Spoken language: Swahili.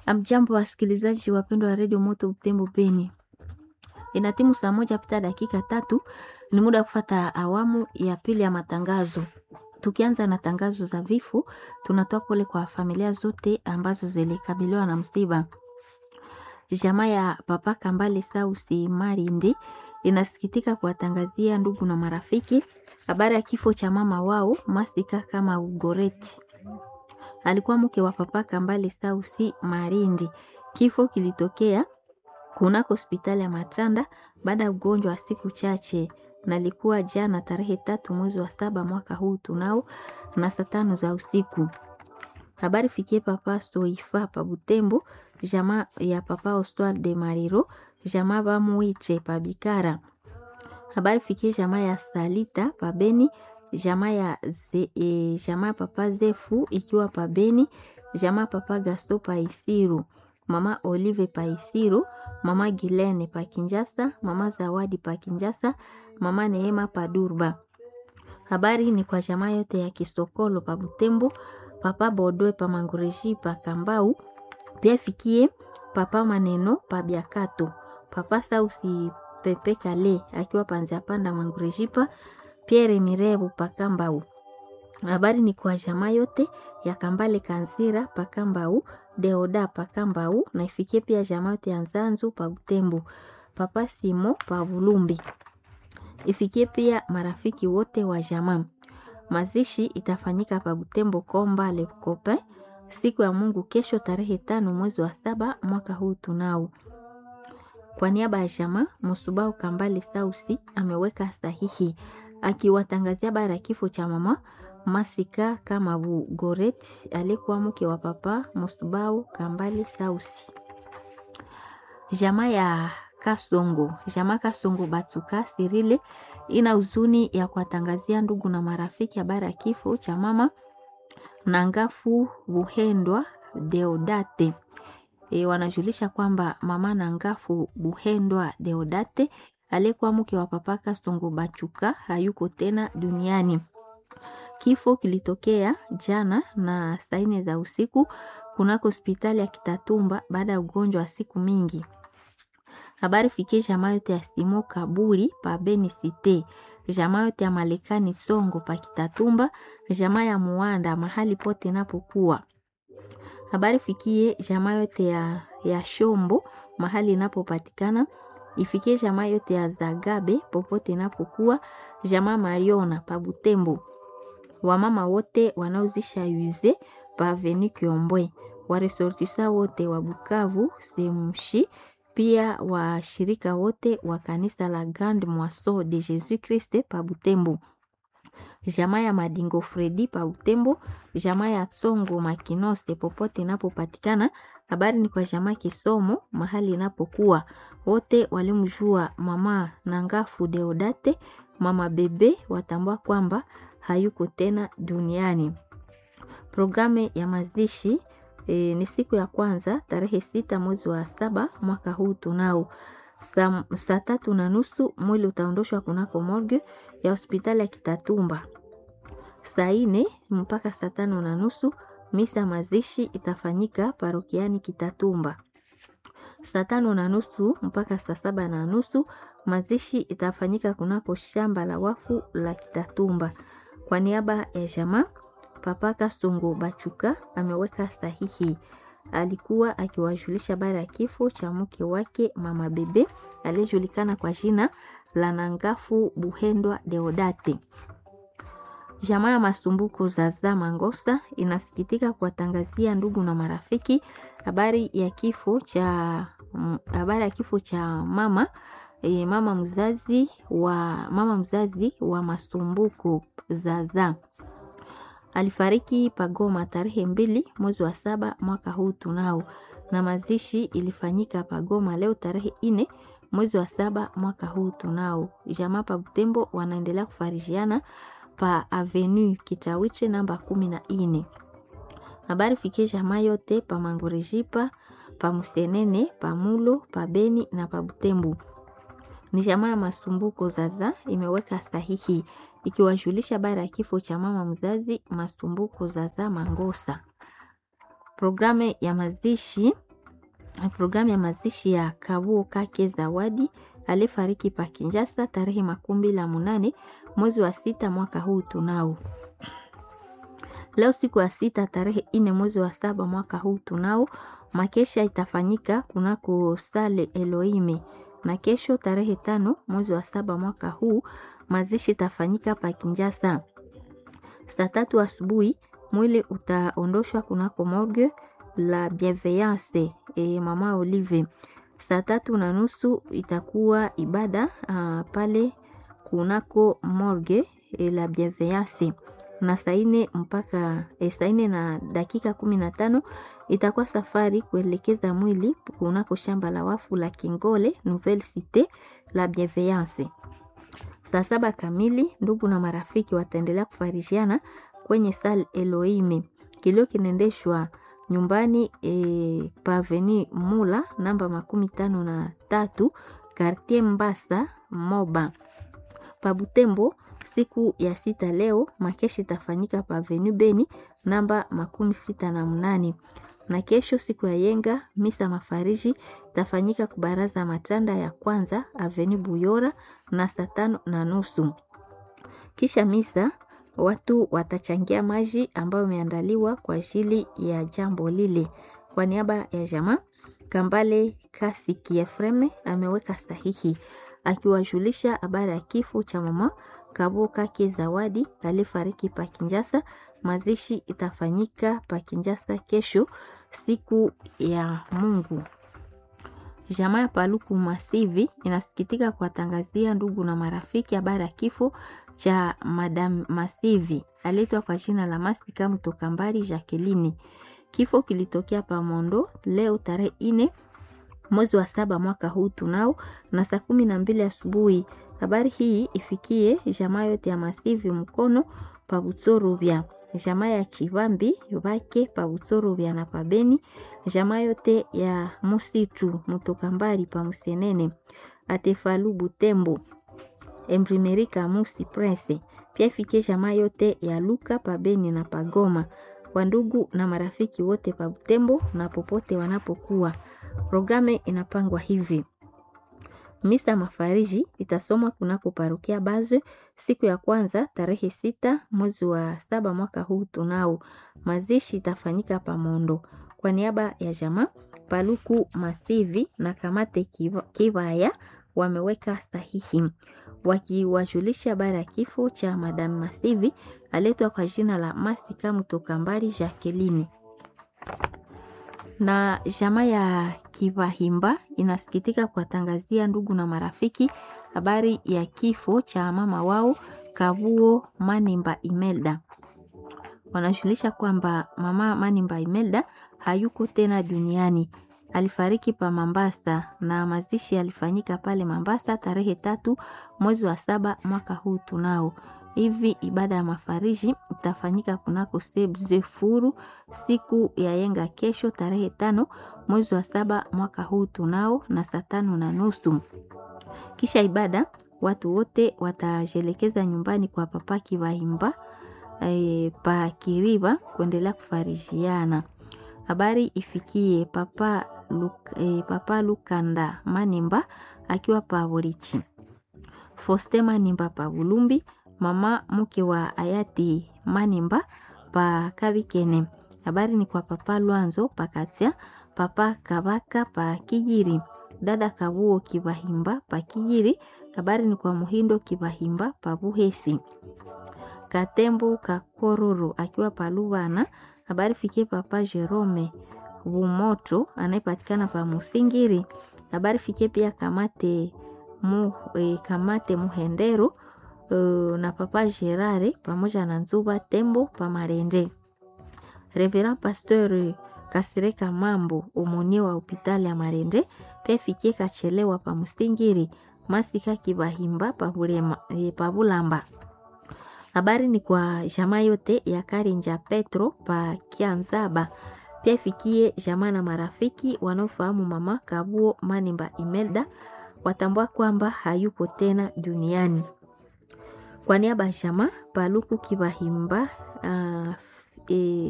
Amjambo wasikilizaji wapendwa wa redio Moto Butembo Beni, ina timu saa moja pita dakika tatu. Ni muda wa kufata awamu ya pili ya matangazo. Tukianza na tangazo za vifo, tunatoa pole kwa familia zote ambazo zilikabiliwa na msiba. Jamaa ya Papa Kambale Sausi Marindi inasikitika kuwatangazia ndugu na marafiki habari ya kifo cha mama wao Masika kama Ugoreti alikuwa mke wa Papa Kambale Sausi Marindi. Kifo kilitokea kunako hospitali ya Matanda baada ya ugonjwa wa siku chache, na ilikuwa jana tarehe tatu mwezi wa saba mwaka huu tunao na saa tano za usiku. Habari fikie Papa Soifa pa Butembo, jamaa ya Papa Oswald de Mariro, jamaa Bamuiche pa Bikara. Habari fikie jamaa ya Salita pa Beni jamaa ya ze, e, jamaa papa Zefu ikiwa pa Beni, jamaa papa Gasto pa Isiru, mama Olive pa Isiru, mama Gilene pa Kinjasa, mama Zawadi pa Kinjasa, mama Neema pa Durba. Habari ni kwa jamaa yote ya Kisokolo pa Butembo, papa Bodwe pa Mangureji pa Kambau, pia fikie papa Maneno pa Biakato, papa Sausi Pepe Kale akiwa panzia panda Mangurejipa Pierre Mirebu Pakambau. Habari ni kwa jamaa yote ya Kambale Kanzira Pakambau, Deoda Pakambau na ifikie pia jamaa yote ya Nzanzu pa Butembo, Papa Simo pa Bulumbi. Ifikie pia marafiki wote wa jamaa. Mazishi itafanyika pa Butembo Komba Le Copain siku ya Mungu kesho tarehe tano mwezi wa saba mwaka huu tunao. Kwa niaba ya jamaa Musubau Kambale Sausi ameweka sahihi akiwatangazia habari ya kifo cha mama Masika kama Bugoret aliyekuwa mke wa papa Musubau Kambale Sausi. Jamaa ya Kasongo, jamaa Kasongo Batuka Sirile ina huzuni ya kuwatangazia ndugu na marafiki habari ya kifo cha mama Nangafu Buhendwa Deodate. E, wanajulisha kwamba mama Nangafu Buhendwa Deodate aliyekuwa mke wa papa Kasongo Bachuka hayuko tena duniani. Kifo kilitokea jana na saa nne za usiku kunako hospitali ya Kitatumba baada ya ugonjwa wa siku mingi. Habari fikie jamaa yote ya Simo Kaburi pa Beni Cité, jamaa yote ya Malekani Songo pa Kitatumba, jamaa ya Muanda mahali pote napokuwa. Habari fikie jamaa yote ya, ya Shombo mahali inapopatikana ifikie jamaa yote ya Zagabe popote inapokuwa, jamaa Mariona pa Butembo, wamama wote wanaozisha yuze pa Avenue Kiombwe, waresortisa wote wa Bukavu Semshi, pia washirika wote wa kanisa la Grande Moisson de Jesus Christ pa Butembo, jamaa ya Madingo Fredi pa Butembo, jamaa ya Tsongo Makinose popote inapopatikana. Habari ni kwa jamaa Kisomo mahali inapokuwa wote walimjua mama Nangafu Deodate, mama bebe watambua kwamba hayuko tena duniani. Programu ya mazishi e, ni siku ya kwanza tarehe sita mwezi wa saba mwaka huu tunao saa sa tatu na nusu mwili utaondoshwa kunako morgue ya hospitali ya Kitatumba. Saa ine mpaka saa tano na nusu misa mazishi itafanyika parokiani Kitatumba saa tano na nusu mpaka saa saba na nusu mazishi itafanyika kunako shamba la wafu la Kitatumba. Kwa niaba ya jamaa Papa Kasongo Bachuka ameweka sahihi, alikuwa akiwajulisha habari ya kifo cha mke wake mama bebe aliyejulikana kwa jina la Nangafu Buhendwa Deodate. Jamaa ya Masumbuko Zaza Mangosa inasikitika kuwatangazia ndugu na marafiki habari ya kifo cha habari ya kifo cha mama e, mama mzazi wa mama mzazi wa Masumbuko Zaza alifariki Pagoma tarehe mbili mwezi wa saba mwaka huu tunao, na mazishi ilifanyika Pagoma leo tarehe ine mwezi wa saba mwaka huu tunao. Jamaa pa Butembo wanaendelea kufarijiana pa Avenue Kitawiche namba kumi na ine. Habari fikie jamaa yote pa Mangurejipa, pa Musenene, pa Mulo, pa Beni na pa Butembo. Ni jamaa ya Masumbuko Zaza imeweka sahihi ikiwajulisha habari ya kifo cha mama mzazi Masumbuko Zaza Mangosa. Programu ya mazishi programu ya mazishi ya Kabuo Kake Zawadi aliyefariki pa Kinshasa tarehe makumi la munane mwezi wa sita mwaka huu tunao. Leo siku ya sita tarehe ine mwezi wa saba mwaka huu tunao, makesha itafanyika kunako sale Elohime, na kesho tarehe tano mwezi wa saba mwaka huu mazishi itafanyika pa Kinshasa saa tatu asubuhi. Mwili utaondoshwa kunako morgue la Bienveillance e, mama Olive. Saa tatu na nusu itakuwa ibada uh, pale kunako morgue e, la Bienveillance na saa ine mpaka e, saa ine na dakika kumi na tano itakuwa safari kuelekeza mwili kunako shamba la wafu la Kingole Nouvelle Cite la Bienveillance. Saa saba kamili ndugu na marafiki wataendelea kufarijiana kwenye sal Elohime. Kilio kinaendeshwa nyumbani e, paveni Mula namba makumi tano na tatu Kartier Mbasa Moba Pabutembo. Siku ya sita leo makeshi itafanyika paveni Beni namba makumi sita na mnane na kesho siku ya yenga misa mafariji itafanyika kubaraza matanda ya kwanza aveni Buyora na saa tano na nusu. Kisha misa watu watachangia maji ambayo imeandaliwa kwa ajili ya jambo lile. Kwa niaba ya jamaa Kambale Kasi Kiefreme ameweka sahihi akiwajulisha habari ya kifo cha mama Kabo Kake Zawadi aliyefariki pa Kinjasa. Mazishi itafanyika pa Kinjasa kesho siku ya Mungu. Jamaa ya Paluku Masivi inasikitika kuwatangazia ndugu na marafiki habari ya kifo cha Madam Masivi aliitwa kwa jina la Masika Mtokambari Jacqueline. Kifo kilitokea Pamondo leo tarehe ine mwezi wa saba mwaka huu tunao na saa kumi na mbili asubuhi. Habari hii ifikie jamaa yote ya Masivi mkono pa Butsorubya, jamaa ya Chivambi bake pa Butsorubya na pabeni, jamaa yote ya Musitu Mutokambari pa Musenene, Atefalu Butembo, Emprimeri Kamusi Presse, pia ifikie jamaa yote ya Luka pabeni na pagoma, wandugu na marafiki wote pa Butembo na popote wanapokuwa. Programu inapangwa hivi: Misa mafariji itasomwa kunako parokia Bazwe siku ya kwanza tarehe sita mwezi wa saba mwaka huu tunao. Mazishi itafanyika Pamondo kwa niaba ya jamaa Paluku Masivi na Kamate Kivaya wameweka sahihi wakiwajulisha habari ya kifo cha Madam Masivi aletwa kwa jina la Masika Mtokambari Jacqueline na jamaa ya Kivahimba inasikitika kuwatangazia ndugu na marafiki habari ya kifo cha mama wao Kavuo Manimba Imelda. Wanajulisha kwamba mama Manimba Imelda hayuko tena duniani, alifariki pa Mambasa na mazishi yalifanyika pale Mambasa tarehe tatu mwezi wa saba mwaka huu tunao hivi ibada ya mafariji itafanyika kunako Sebzefuru siku ya yenga kesho tarehe tano mwezi wa saba mwaka huu tunao na saa tano na nusu. Kisha ibada watu wote watajelekeza nyumbani kwa papa Kivahimba e, pa Kiriba kuendelea kufarijiana. Habari ifikie papa, Luk, e, papa Lukanda Manimba akiwa pa Borichi, Foste Manimba pa Bulumbi mama mke wa hayati Manimba pa Kabikene. Habari ni kwa papa Lwanzo pakatia papa Kabaka pa Kijiri, dada Kabuo Kivahimba pa Kijiri. Habari ni kwa Muhindo Kivahimba pa Buhesi, Katembo Kakororo akiwa pa Lubana. Habari fikie papa Jerome Bumoto anayepatikana pa Musingiri. Habari fikie pia kamate mu, eh, kamate Muhendero Uh, na papa Gerare pamoja na Nzuba Tembo pa Marende. Reverend Pasteur Kasireka Mambo umonie wa hospitali ya Marende pia fikie kachelewa pa Musingiri Masika Kibahimba pa Bulema, eh, pa Bulamba. Habari ni kwa jamaa yote ya Karinja Petro pa Kianzaba pia fikie jamaa na marafiki wanaofahamu mama Kabuo Manimba Imelda watambua kwamba hayuko tena duniani. Kwa niaba ya jamaa Paluku Kibahimba uh, e,